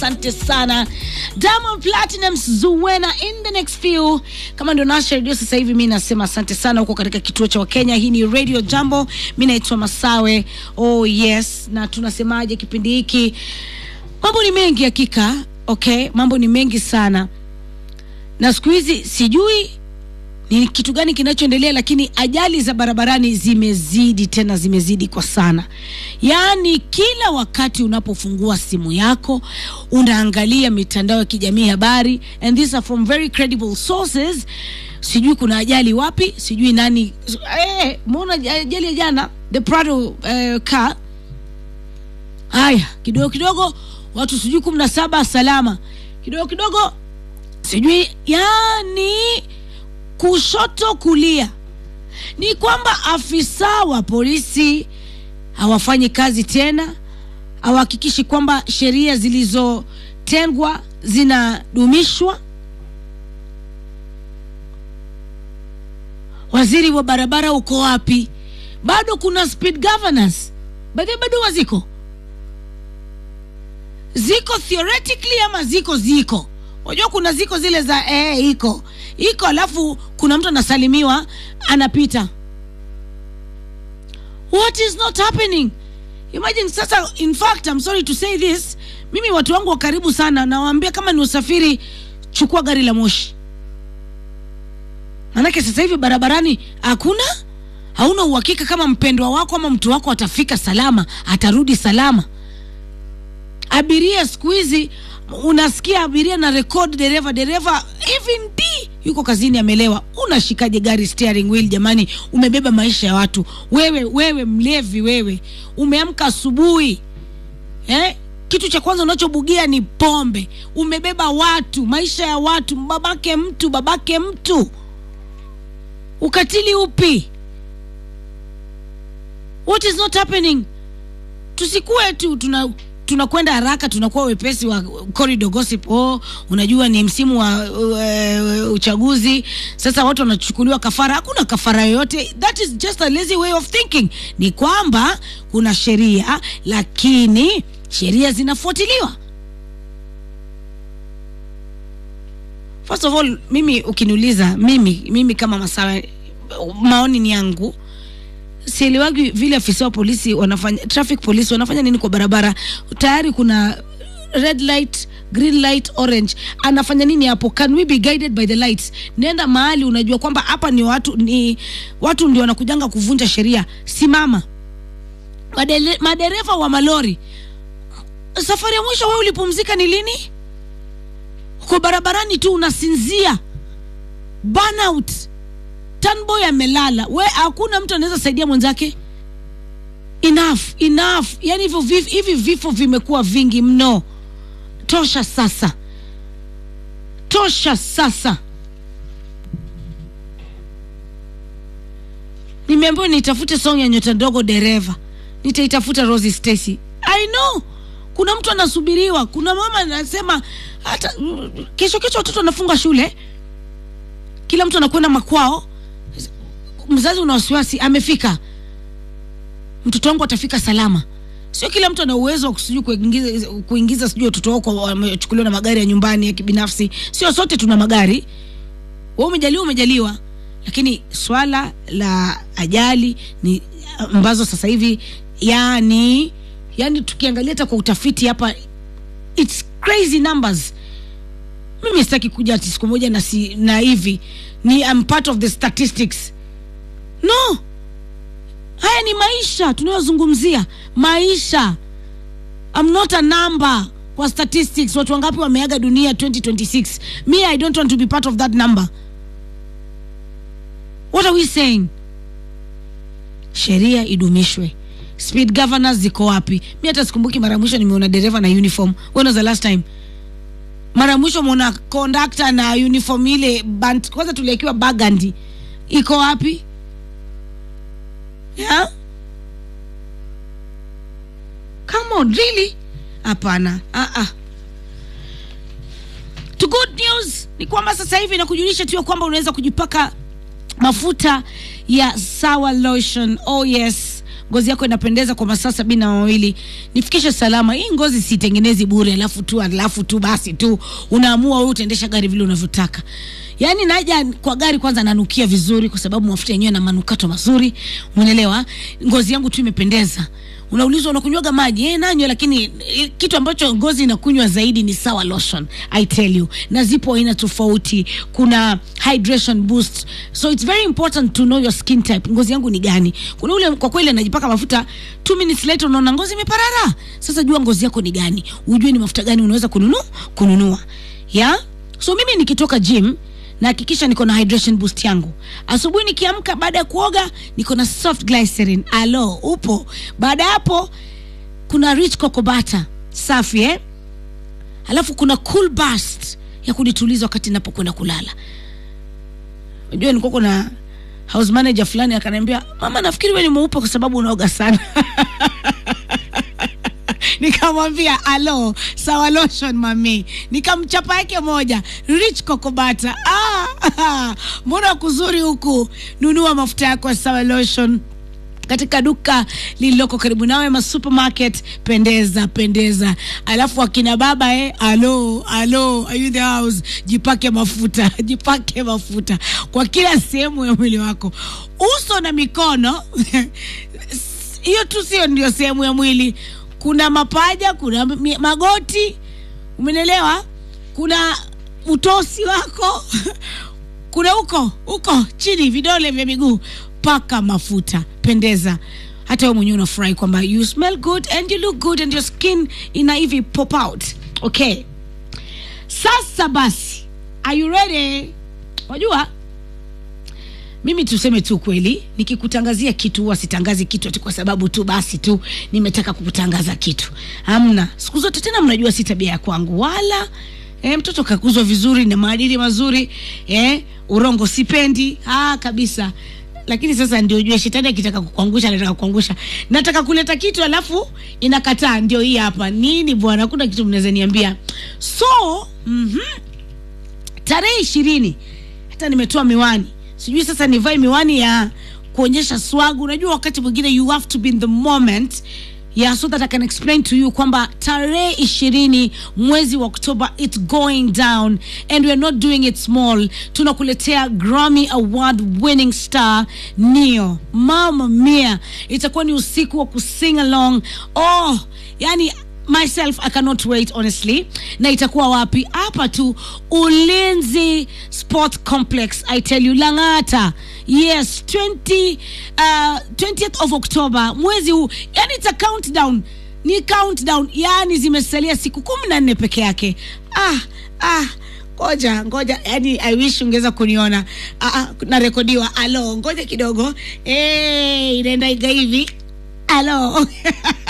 asante sana Diamond Platinumz Zuwena in the next few. Kama ndio nasha redio sasa hivi, mi nasema asante sana huko katika kituo cha Wakenya. Hii ni Radio Jambo, mi naitwa Masawe. Oh yes, na tunasemaje kipindi hiki? Mambo ni mengi hakika, okay, mambo ni mengi sana, na siku hizi sijui ni kitu gani kinachoendelea, lakini ajali za barabarani zimezidi, tena zimezidi kwa sana. Yaani kila wakati unapofungua simu yako unaangalia mitandao ya kijamii habari, and these are from very credible sources. Sijui kuna ajali wapi, sijui nani. Eh, muona ajali ya jana the Prado eh, car. Haya, kidogo kidogo watu sijui kumi na saba salama, kidogo kidogo sijui yani kushoto kulia, ni kwamba afisa wa polisi hawafanyi kazi tena, hawahakikishi kwamba sheria zilizotengwa zinadumishwa. Waziri wa barabara uko wapi? Bado kuna speed governors, baadhi bado waziko ziko theoretically ama ziko ziko Unajua kuna ziko zile za eh, iko iko, alafu kuna mtu anasalimiwa anapita. What is not happening? Imagine sasa, in fact I'm sorry to say this, mimi watu wangu wa karibu sana nawaambia, kama ni usafiri, chukua gari la moshi, manake sasa hivi barabarani hakuna, hauna uhakika kama mpendwa wako ama mtu wako atafika salama, atarudi salama. Abiria siku hizi unasikia abiria na record dereva dereva even d yuko kazini amelewa. Unashikaje gari steering wheel jamani? Umebeba maisha ya watu wewe, wewe mlevi wewe, umeamka asubuhi eh? Kitu cha kwanza unachobugia ni pombe. Umebeba watu, maisha ya watu, babake mtu, babake mtu. Ukatili upi? What is not happening? Tusikue tu tuna tunakwenda haraka, tunakuwa wepesi wa corridor gossip. Oh, unajua ni msimu wa uh, uchaguzi sasa, watu wanachukuliwa kafara. Hakuna kafara yoyote, that is just a lazy way of thinking. Ni kwamba kuna sheria, lakini sheria zinafuatiliwa. First of all, mimi ukiniuliza mimi, mimi kama Masawe, maoni ni yangu sielewagi vile afisa wa polisi wanafanya, traffic police wanafanya nini kwa barabara. Tayari kuna red light, green light, orange. Anafanya nini hapo? Can we be guided by the lights? Nenda mahali unajua kwamba hapa ni watu, ni watu ndio wanakujanga kuvunja sheria, simama. Madele, madereva wa malori, safari ya mwisho wewe ulipumzika ni lini? Uko barabarani tu unasinzia, burnout Tanboy amelala, we hakuna mtu anaweza saidia mwenzake. Enough, enough. Yani hivyo hivi vifo vimekuwa vingi mno. Tosha sasa, tosha sasa. Nimeambiwa nitafute song ya nyota ndogo dereva, nitaitafuta Rosie Stacy. I know kuna mtu anasubiriwa, kuna mama anasema hata kesho kesho watoto wanafunga shule, kila mtu anakwenda makwao mzazi una wasiwasi, amefika mtoto wangu atafika salama. Sio kila mtu ana uwezo wa sijui kuingiza, kuingiza sijui watoto wako wamechukuliwa na magari ya nyumbani ya kibinafsi. Sio sote tuna magari, wewe umejaliwa, umejaliwa, lakini swala la ajali ni ambazo sasa hivi yani, yani tukiangalia hata kwa utafiti hapa it's crazy numbers. Mimi sitaki kuja ati siku moja na, si, na hivi ni I'm part of the statistics No, haya ni maisha tunayozungumzia, maisha. I'm not a number kwa statistics. Watu wangapi wameaga dunia 2026? Me, I don't want to be part of that number. What are we saying? Sheria idumishwe. Speed governors ziko wapi? Mi hata sikumbuki mara mwisho nimeona dereva na uniform. When was the last time? Mara mwisho muona conductor na uniform ile band, kwanza tuliakiwa burgundy, iko wapi? Yeah? Come on, really? Hapana. Ah ah. To good news ni kwamba sasa hivi nakujulisha tu kwamba unaweza kujipaka mafuta ya Sawa Lotion. Oh yes. ngozi yako inapendeza kwa masaa sabini na mawili nifikishe salama hii ngozi sitengenezi bure alafu tu alafu tu basi tu unaamua wewe utaendesha gari vile unavyotaka yaani naja kwa gari kwanza nanukia vizuri kwa sababu mafuta yenyewe na manukato mazuri umeelewa ngozi yangu tu imependeza unaulizwa unakunywaga maji eh, nanywa lakini eh, kitu ambacho ngozi inakunywa zaidi ni sawa lotion i tell you na zipo aina tofauti kuna hydration boost so it's very important to know your skin type ngozi yangu ni gani kuna ule kwa kweli anajipaka mafuta two minutes later unaona ngozi imeparara sasa jua ngozi yako ni gani ujue ni mafuta gani unaweza kununua kununua yeah? so mimi nikitoka gym nahakikisha niko na hydration boost yangu asubuhi nikiamka baada ya kuoga niko na soft glycerin alo upo baada ya hapo kuna rich kokobata safi eh? alafu kuna cool burst ya kunituliza wakati napokwenda kulala unajua nilikuwa kuna house manager fulani akaniambia mama nafikiri we ni mweupe kwa sababu unaoga sana nikamwambia alo lotion mami nikamchapa yake moja rich kokobata ah, mbona kuzuri huku nunua mafuta yako ya sawa lotion katika duka lililoko karibu nawe ma supermarket pendeza pendeza alafu akina baba eh, alo alo are you in the house jipake mafuta jipake mafuta kwa kila sehemu ya mwili wako uso na mikono hiyo tu sio ndio sehemu ya mwili kuna mapaja kuna mi- magoti umenelewa kuna utosi wako kuna huko huko chini vidole vya miguu paka mafuta pendeza hata wewe mwenyewe unafurahi kwamba you smell good and you look good and your skin ina hivi pop out okay sasa basi are you ready wajua mimi tuseme tu kweli nikikutangazia kitu huwa sitangazi kitu ati kwa sababu tu basi tu nimetaka kukutangaza kitu hamna siku zote tena mnajua si tabia ya kwangu wala e, mtoto kakuzwa vizuri na maadili mazuri e, urongo sipendi ah, kabisa lakini sasa ndio ujue shetani akitaka kukuangusha anataka kukuangusha nataka kuleta kitu alafu inakataa ndio hii hapa nini bwana kuna kitu mnaweza niambia so mm-hmm, tarehe ishirini hata nimetoa miwani sijui sasa nivae miwani ya kuonyesha swagu unajua wakati mwingine you have to be in the moment yeah, so that I can explain to you kwamba tarehe ishirini mwezi wa Oktoba it's going down and we're not doing it small. Tunakuletea Grammy Award winning star Neo. Mama mia, itakuwa ni usiku wa kusing along. Oh, yani myself i cannot wait honestly na itakuwa wapi hapa tu ulinzi sport complex i tell you langata yes 20, uh, 20th of october mwezi huu yani ita countdown ni countdown yani zimesalia siku kumi na nne peke yake ah, ah ngoja ngoja yani i wish ungeweza kuniona ah, ah, narekodiwa alo ngoja kidogo hey, inaenda iga hivi alo